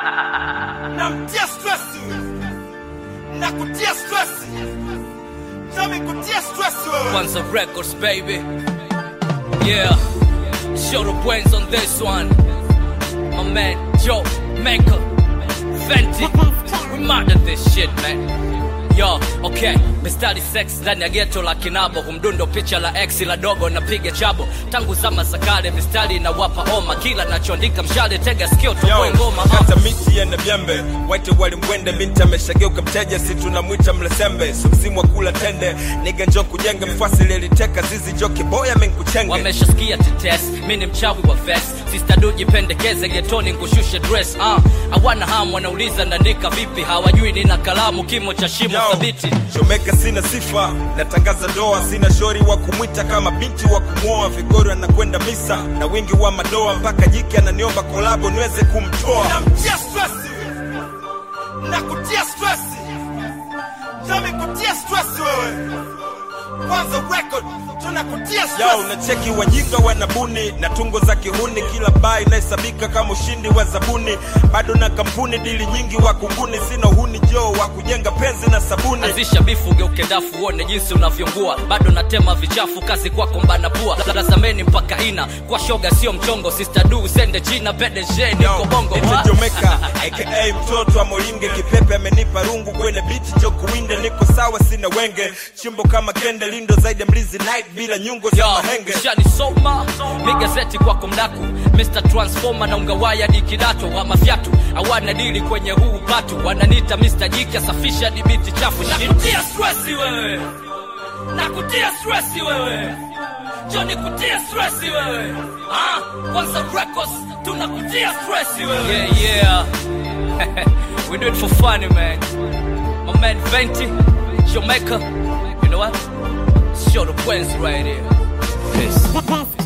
namtia stress na kutia stress nami kutia stress wewe Kwanza Records, baby. Yeah. Show the brains on this one. My man, Joe Maker. Fenty. We murder this shit, man. Yo, okay, mistari sex ndani ya geto la kinabo humdundo picha la ex la dogo napiga chabo tangu zama za kale mistari inawapa oma kila nachoandika mshale tega sikio toboe ngoma uh. kata miti yana vyembe waite walimwende binti ameshageuka mteja si tunamwita mlesembe so msimu wa kula tende niga njo kujenge mfasi leliteka zizi jo kiboya menkuchenge wameshasikia tetes mi ni mchawi wa ves sistadu jipendekeze getoni nkushushe dress uh. awana hamu wanauliza naandika vipi hawajui nina kalamu kimo cha shimo Yo, thabiti Chomeka sina sifa, natangaza doa, sina shori wa kumwita kama binti wa kumwoa. Vigori anakwenda misa na wingi wa madoa, mpaka jiki ananiomba kolabo niweze kumtoa. namtia stress na kutia stress nami kutia stress wewe kwanza record tunakutia Yo, stress unacheki wajinga wanabuni na tungo za kihuni, kila baa inahesabika kama ushindi wa zabuni. Bado na kampuni dili nyingi wa kunguni, sina uhuni jo wa kujenga penzi na sabuni. anzisha bifu geuke dafu uone jinsi unavyongua bado natema vichafu kazi kwako mbana pua lazameni mpaka ina kwa shoga sio mchongo sister du sende china pdg niko bongo Ite What? Jomeka aka mtoto wa Molinge, kipepe amenipa rungu kwenye biti jo kuwinde, niko sawa, sina wenge, chimbo kama kende, lindo zaidi ya mlizi night bila nyungo za Yo, mahenge. shanisoma ni gazeti kwako mdaku Mr. Transformer na ungawaya di kidato wa mafyatu hawana dili kwenye huu patu wananita Mr. Jiki asafisha dibiti chafu nakutia stressi wewe nakutia stressi wewe Johnny kutia stressi wewe ah kwanza records tunakutia stressi wewe yeah yeah we do it for fun man my man Venti Jamaica you know what show the Wednesday right here Peace.